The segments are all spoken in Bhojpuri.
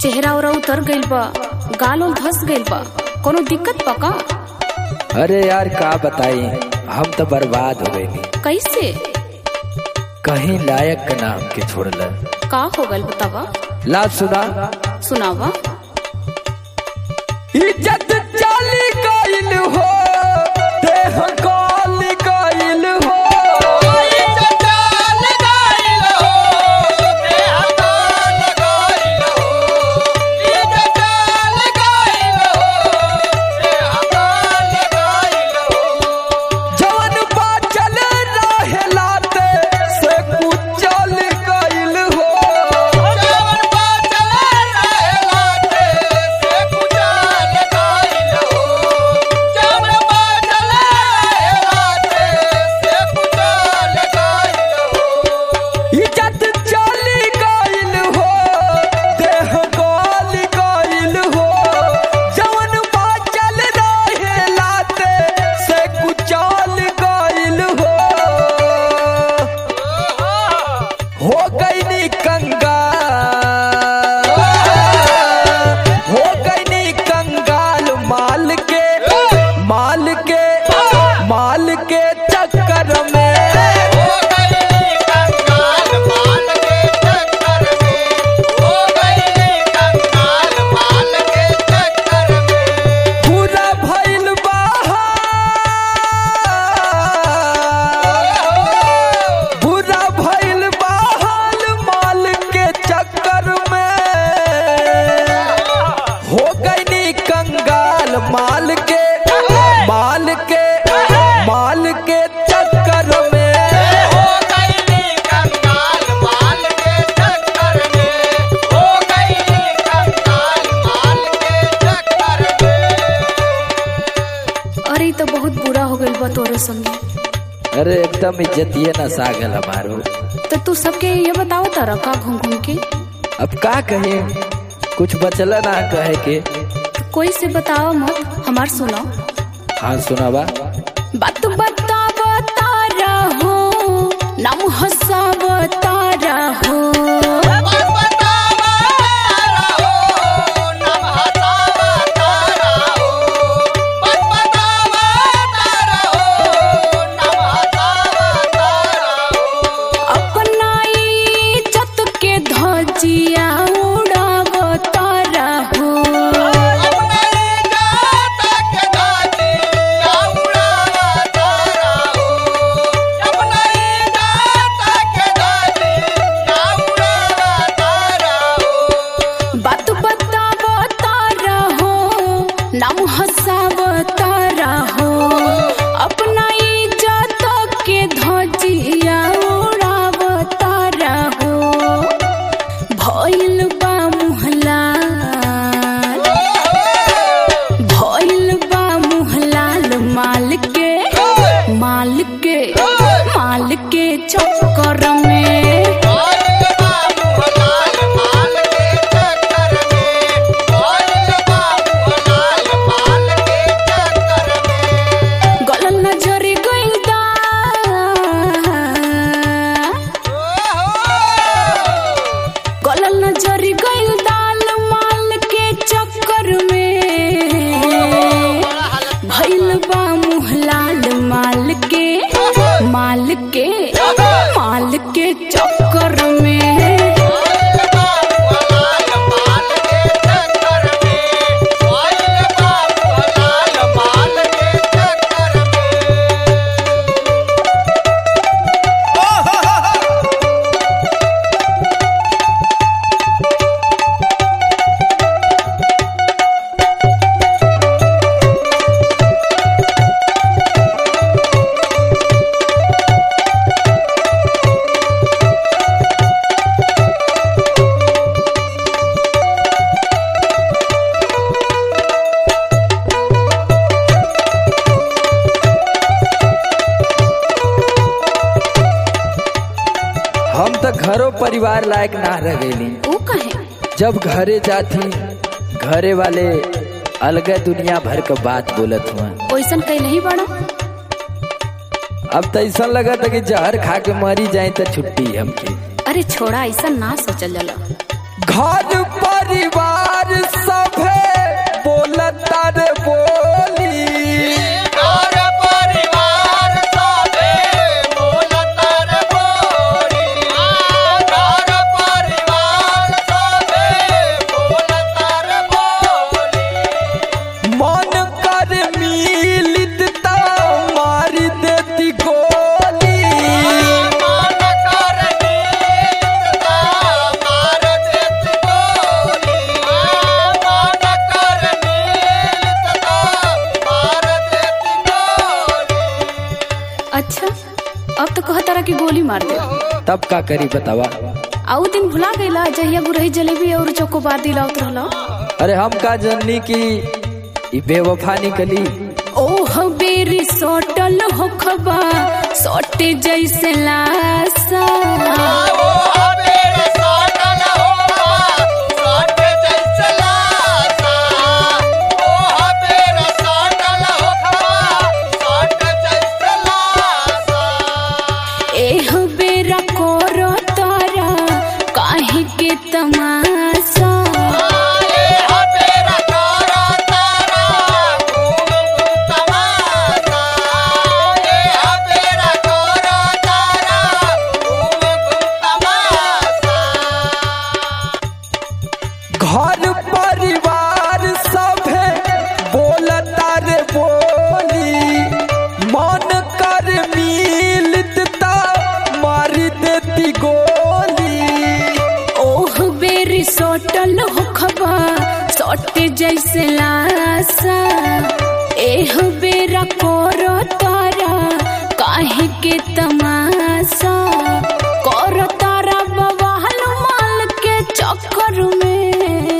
चेहरा ओरा उतर गइल बा गाल उल धस गइल बा कोनो दिक्कत बा का अरे यार का बताई हम तो बर्बाद हो गए कैसे कहीं लायक के नाम के छोड़ल का हो गइल बतावा ला सुना सुनावा इज्जत चली गइल हो देह काल गइल हो जवन बाचल रहेलाते से कुचल गइल हो इज्जत चली गइल हो देह काल गइल हो जवन बाचल रहेलाते से कुचल गइल हो हो गईनी कंगाल हो गईनी कंगाल माल के माल के माल के चक्कर में पूरा भइल बहाल पूरा भइल बहाल माल के चक्कर में हो गईनी कंगाल माल के माल के माल के चक्कर में अरे ई तो बहुत बुरा हो गइल बा तोरे संगे अरे एकदम इज्जतिये न सागल हमारो तो तू सबके ये बताओ तारा का घूम घूम के अब का कहे कुछ बचला ना कहे के कोई से बताओ मत हमार सुनो हाँ सुनावा बात बता बता रहो नाम हंसा बता रहो अपना इज्जत के धजिया उड़ावता रहो बात बता बता रहो नाम हंसा बता रहो अपना इज्जत के धजिया उड़ावता रहो भइल बा मुहलाल भइल बा मुहलाल माल के माल के माल के चक्कर में गलन नजरी गइल दा गलन नजरी गइल दाल माल के चक्कर में भइल बा मुहलाल माल के माल के माल के चक्कर में हम तो घरों परिवार लायक ना रह गईली वो कहे जब घरे जाती घरे वाले अलग दुनिया भर का बात बोलत हुआ ओइसन कहीं नहीं बड़ा अब तो ऐसा लगा था कि जहर खा के मरी जाए तो छुट्टी हमकी अरे छोड़ा ऐसा ना सोचल जाला घर परिवार मार दे तब का करी बतावा आउ दिन भुला गईला जहिया गुरही जलेबी और चोकोबार दिलावत रहला अरे हम का जननी की ई बेवफा निकली ओह बेरी सोटल होखबा सोटे जैसे लासा एह बेरा कोरो तारा काहे के तमाशा घर परिवार सभे बोलता रे बोली मन कर मिलत ता मारी देती गोली ओह बेरी सोटल होखबा सोटे जैसे लासा एह बेरा कोरो तारा काहे के तमाशा कोरो तारा बवाल माल के चक्कर में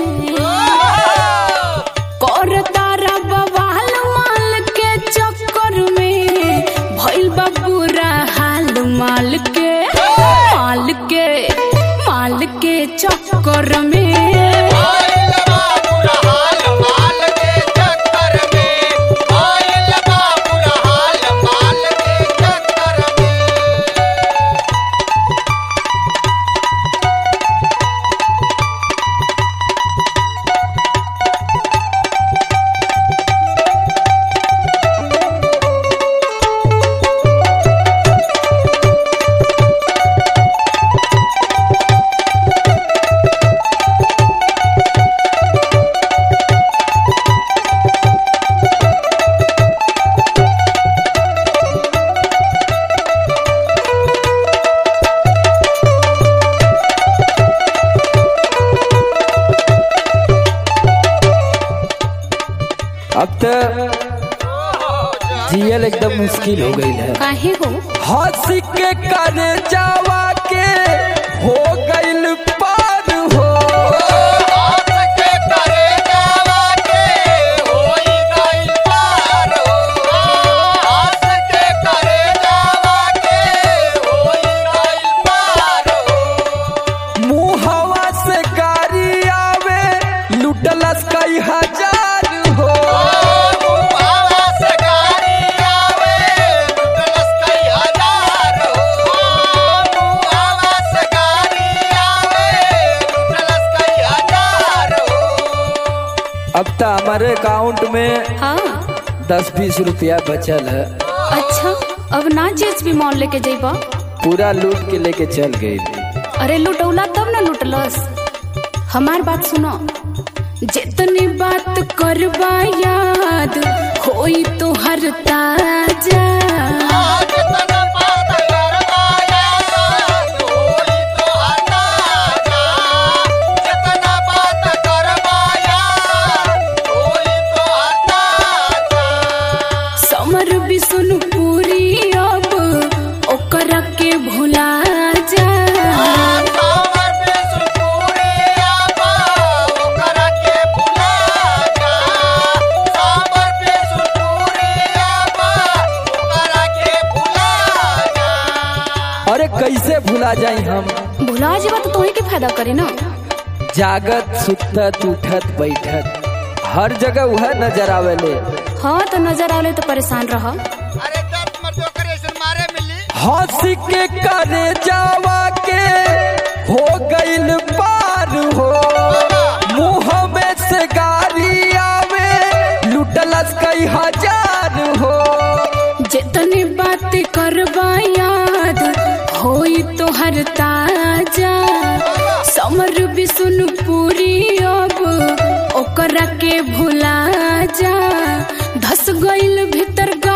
कोरो तारा बवाल माल के चक्कर में भइल बा बुरा हाल माल के माल के माल के चक्कर में अब तो जियल एकदम मुश्किल हो गई है काहे हो हंस के करे जावा के हो गइल पार हो मुहवा से गाड़ी आवे लुटलस कई हजार हो अब तो हमारे अकाउंट में हाँ दस बीस रुपया बचल है अच्छा अब ना जेएसबी मॉल लेके जइबा पूरा लूट के लेके चल गई अरे लुटौला तब ना लुटलस हमार बात सुनो जितनी बात करबा याद होई तो हर ताजा समर भी सुन पूरी अब ओकरा के भुला जा अरे कैसे भुला जाई हम भुला जेबा तो तोही के फायदा करे ना जागत सुतत उठत बैठत हर जगह वह नजर आवेले हाँ तो नजर आवले तो परेशान रह हंस के करे जावा के हो गइल पार हो मुंह में से गाड़ी आवे लुटलस कई हजार हो जितनी बात करबा याद होई तो हर ताजा समर भी सुन पूरी अब ओकरा के भुला जा धस गइल भीतर